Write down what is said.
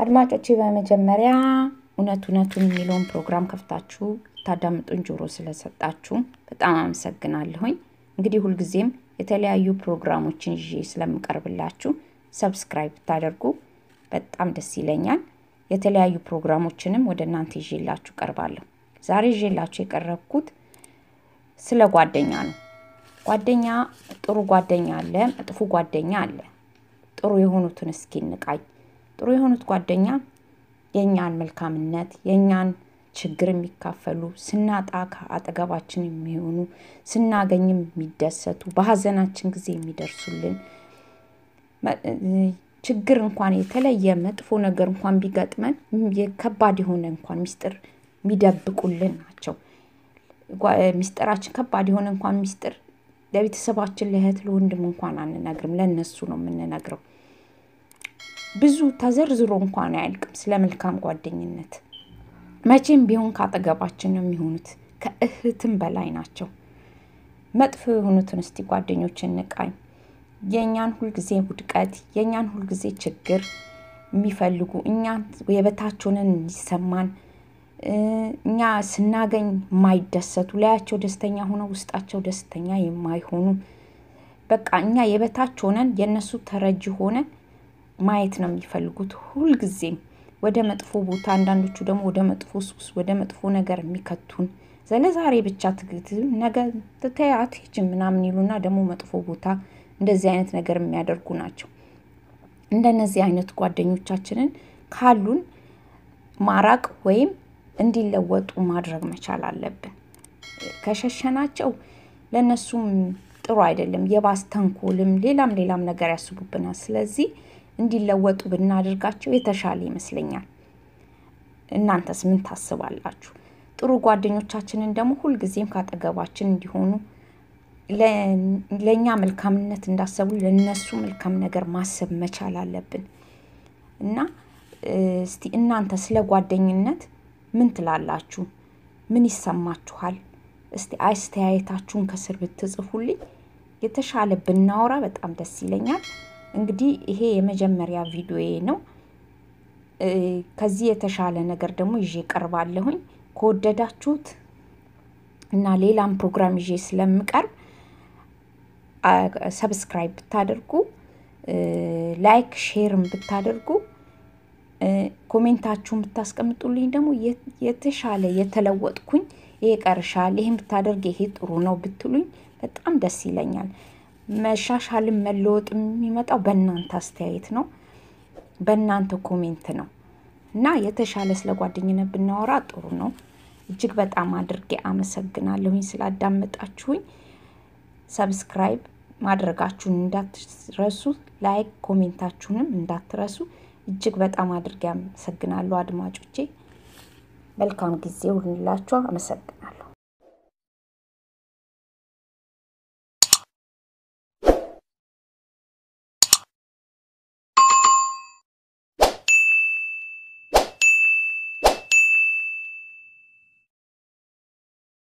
አድማጮቼ በመጀመሪያ እውነት እውነቱን የሚለውን ፕሮግራም ከፍታችሁ ታዳምጡን ጆሮ ስለሰጣችሁ በጣም አመሰግናለሁኝ። እንግዲህ ሁልጊዜም የተለያዩ ፕሮግራሞችን ይዤ ስለምቀርብላችሁ ሰብስክራይብ ብታደርጉ በጣም ደስ ይለኛል። የተለያዩ ፕሮግራሞችንም ወደ እናንተ ይዤላችሁ ቀርባለሁ። ዛሬ ይዤላችሁ የቀረብኩት ስለ ጓደኛ ነው። ጓደኛ ጥሩ ጓደኛ አለ፣ መጥፎ ጓደኛ አለ። ጥሩ የሆኑትን እስኪ እንቃኝ። ጥሩ የሆኑት ጓደኛ የእኛን መልካምነት የእኛን ችግር የሚካፈሉ ስናጣ ከአጠገባችን የሚሆኑ ስናገኝም የሚደሰቱ በሀዘናችን ጊዜ የሚደርሱልን ችግር እንኳን የተለየ መጥፎ ነገር እንኳን ቢገጥመን ከባድ የሆነ እንኳን ሚስጥር የሚደብቁልን ናቸው። ሚስጥራችን ከባድ የሆነ እንኳን ሚስጥር ለቤተሰባችን ለእህት ለወንድም እንኳን አንነግርም፣ ለእነሱ ነው የምንነግረው። ብዙ ተዘርዝሮ እንኳን አያልቅም ስለ መልካም ጓደኝነት። መቼም ቢሆን ካጠገባችን ነው የሚሆኑት፣ ከእህትም በላይ ናቸው። መጥፎ የሆኑትን እስቲ ጓደኞች እንቃኝ። የእኛን ሁልጊዜ ውድቀት፣ የእኛን ሁልጊዜ ችግር የሚፈልጉ እኛ የበታች ሆነን እንዲሰማን እኛ ስናገኝ የማይደሰቱ ላያቸው ደስተኛ ሆነው ውስጣቸው ደስተኛ የማይሆኑ በቃ እኛ የበታች ሆነን የእነሱ ተረጂ ሆነን ማየት ነው የሚፈልጉት ሁልጊዜም ወደ መጥፎ ቦታ፣ አንዳንዶቹ ደግሞ ወደ መጥፎ ሱስ፣ ወደ መጥፎ ነገር የሚከቱን ዘለዛሬ ብቻ ትግት ነገ ትተያት ሂጅ ምናምን ይሉና ደግሞ መጥፎ ቦታ እንደዚህ አይነት ነገር የሚያደርጉ ናቸው። እንደነዚህ አይነት ጓደኞቻችንን ካሉን ማራቅ ወይም እንዲለወጡ ማድረግ መቻል አለብን። ከሸሸናቸው ለእነሱም ጥሩ አይደለም። የባስ ተንኮልም ሌላም ሌላም ነገር ያስቡብናል። ስለዚህ እንዲለወጡ ብናደርጋቸው የተሻለ ይመስለኛል። እናንተስ ምን ታስባላችሁ? ጥሩ ጓደኞቻችንን ደግሞ ሁልጊዜም ካጠገባችን እንዲሆኑ ለእኛ መልካምነት እንዳሰቡ ለእነሱ መልካም ነገር ማሰብ መቻል አለብን እና እስቲ እናንተ ስለ ጓደኝነት ምን ትላላችሁ? ምን ይሰማችኋል? እስቲ አስተያየታችሁን ከስር ብትጽፉልኝ የተሻለ ብናወራ በጣም ደስ ይለኛል። እንግዲህ ይሄ የመጀመሪያ ቪዲዮዬ ነው። ከዚህ የተሻለ ነገር ደግሞ ይዤ ቀርባለሁኝ። ከወደዳችሁት እና ሌላም ፕሮግራም ይዤ ስለምቀርብ ሰብስክራይብ ብታደርጉ፣ ላይክ ሼርም ብታደርጉ፣ ኮሜንታችሁን ብታስቀምጡልኝ ደግሞ የተሻለ የተለወጥኩኝ ይሄ ቀርሻል፣ ይህን ብታደርግ ይሄ ጥሩ ነው ብትሉኝ በጣም ደስ ይለኛል። መሻሻልም መለወጥ የሚመጣው በእናንተ አስተያየት ነው፣ በእናንተ ኮሜንት ነው እና የተሻለ ስለ ጓደኝነት ብናወራ ጥሩ ነው። እጅግ በጣም አድርጌ አመሰግናለሁኝ ስላዳመጣችሁኝ። ሰብስክራይብ ማድረጋችሁን እንዳትረሱ፣ ላይክ ኮሜንታችሁንም እንዳትረሱ። እጅግ በጣም አድርጌ አመሰግናለሁ አድማጮቼ። መልካም ጊዜ ሁንላችሁ። አመሰግናለሁ።